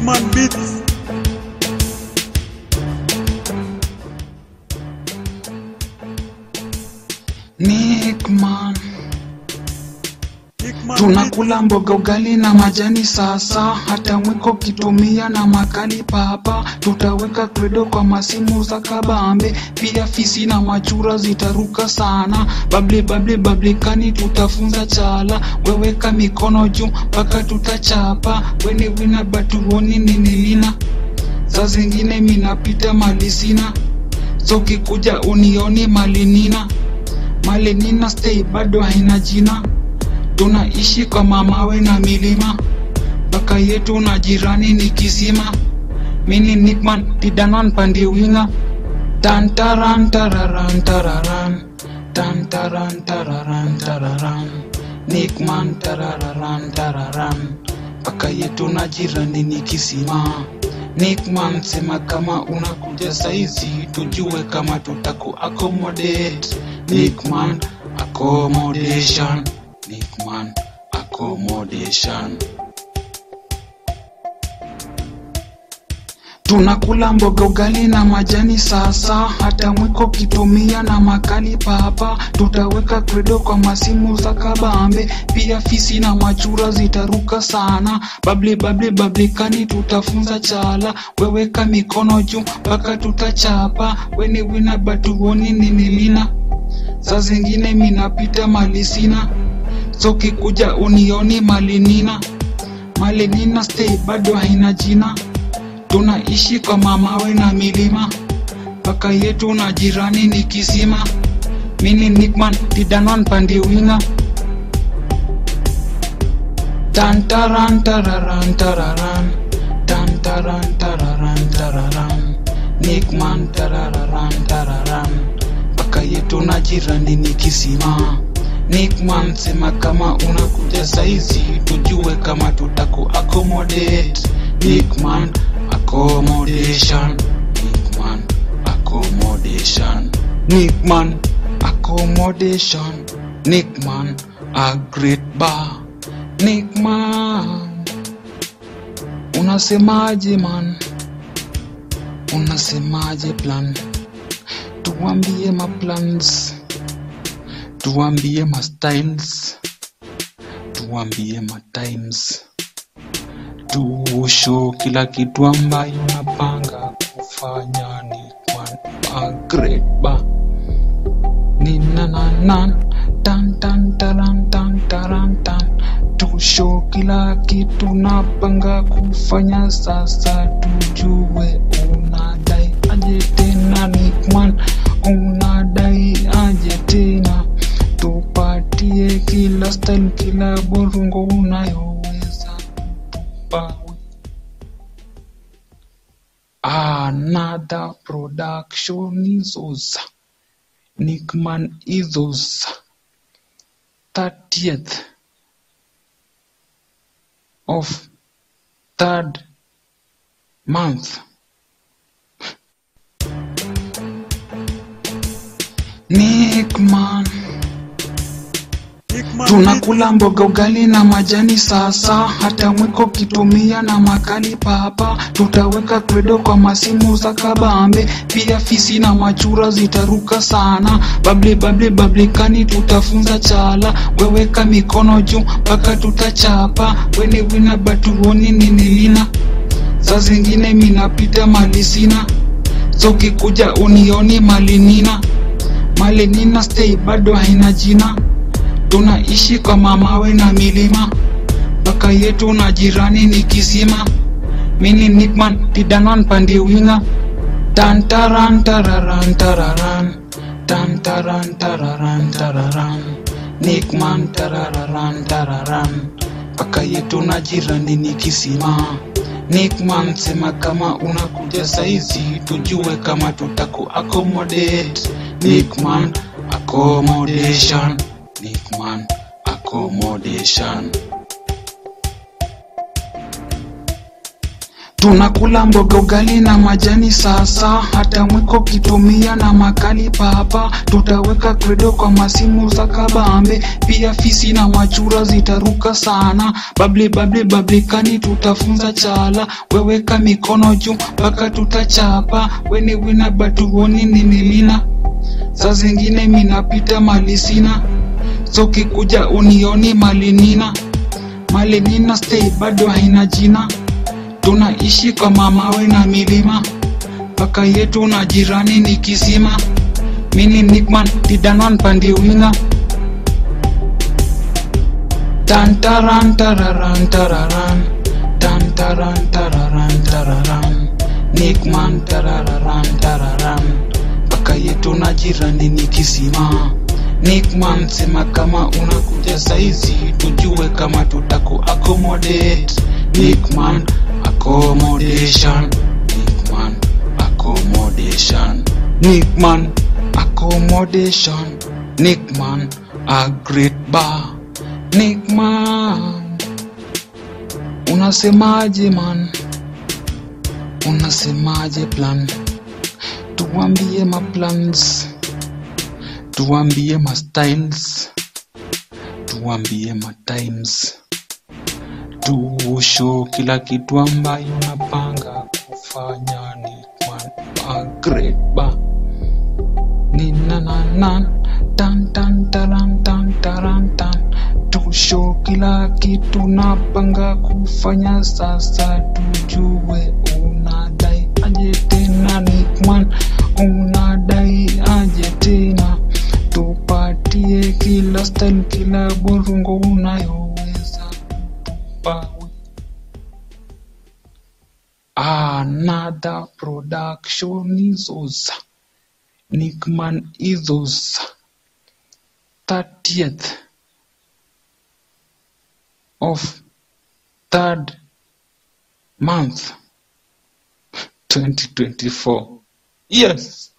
Nickman Beats. Nickman, Nickman tunakula mboga ugali na majani sasa, hata mwiko kitumia na makali papa, tutaweka kredo kwa masimu za kabambe, pia fisi na machura zitaruka sana, bable bable bablikani tutafunza chala, weweka mikono juu mpaka tutachapa, weni wina batuoni ninilina, saa zingine minapita malisina, so kikuja unioni malinina Malenina stay bado haina jina, tunaishi kwa mamawe na milima, mpaka yetu na jirani ni kisima. Mini Nickman pidanan pande winga, tantaran tararan tararan, tantaran tararan tararan, Nickman tarararan tararan, mpaka yetu na jirani ni kisima. Nickman sema kama unakuja saizi, tujue kama tutaku accommodate. Nickman accommodation, Nickman accommodation. Tunakula mboga ugali na majani sasa, hata mwiko kitumia na makali papa, tutaweka kredo kwa masimu za kabambe, pia fisi na machura zitaruka sana, bable bable bablikani tutafunza chala, weweka mikono juu mpaka tutachapa, weni wina batuoni ninilina, saa zingine minapita malisina, so kikuja unioni malinina, malinina stay bado haina jina tunaishi kwa mamawe na milima, mpaka yetu na jirani ni kisima. Mini Nickman pidanon pande winga, tantaran tararan tararan, tantaran tararan tararan, Nickman tarararan tararan, mpaka yetu na jirani ni kisima. Nickman sema kama unakuja saizi, tujue kama tutaku accommodate. Nickman accommodation, Nickman accommodation, Nickman accommodation, Nickman a great bar, Nickman unasemaje man, unasemaje plan, tuambie ma plans, tuambie ma styles, tuambie ma times tusho kila kitu ambayo napanga kufanya ni kwa agreba ninananan tan tan taran tan taran tan tusho kila kitu napanga kufanya sasa tujue unadai aje tena Nickman unadai aje tena tupatie kila style kila burungo unayoweza kutupa another production izos Nickman izos 30th of third month Nickman Nickman tunakula mboga ugali na majani sasa, hata mwiko kitumia na makali papa, tutaweka kredo kwa masimu za kabambe, pia fisi na machura zitaruka sana, bable bable bablikani tutafunza chala, weweka mikono juu mpaka tutachapa, weni wina batuoni ninilina, saa zingine minapita malisina, so kikuja unioni malinina, malinina stay bado haina jina tunaishi kwa mamawe na milima, mpaka yetu na jirani ni kisima. Mini Nickman pidanan pande winga, tantaran tararan tararan, tantaran tararan tararan, Nickman tarararan tararan, mpaka yetu na jirani ni kisima. Nickman sema kama unakuja saizi, tujue kama tutaku accommodate. Nickman accommodation, Nickman accommodation. tunakula mboga ugali na majani sasa hata mwiko kitumia na makali papa tutaweka kredo kwa masimu za kabambe pia fisi na machura zitaruka sana babli babli bablikani tutafunza chala weweka mikono juu mpaka tutachapa weni wina batuoni ni milina saa zingine minapita malisina so kikuja unioni malinina malinina stay bado haina jina tunaishi kwa mamawe na milima paka yetu na jirani ni kisima mini nikman didanon pandiwinga tantaran tararan tararan tantaran tararan tararan nikman tarararan tararan paka yetu na jirani ni kisima Nickman, sema kama unakuja saizi, tujue kama tutaku accommodate. Nickman, accommodation. Nickman, accommodation. Nickman, accommodation. Nickman, a great bar. Nickman, unasemaje man? Unasemaje plan? Tuambie ma plans tuambie ma styles tuambie ma times tuusho kila kitu ambayo napanga kufanya ni agreba ninananan tan tan taran tan taran tan tusho kila kitu napanga kufanya sasa tujue unadai aje tena nikman unadai aje tena tupatie kila style kila burungo unayoweza kutupa another production izos Nickman izos 30th of third month 2024 yes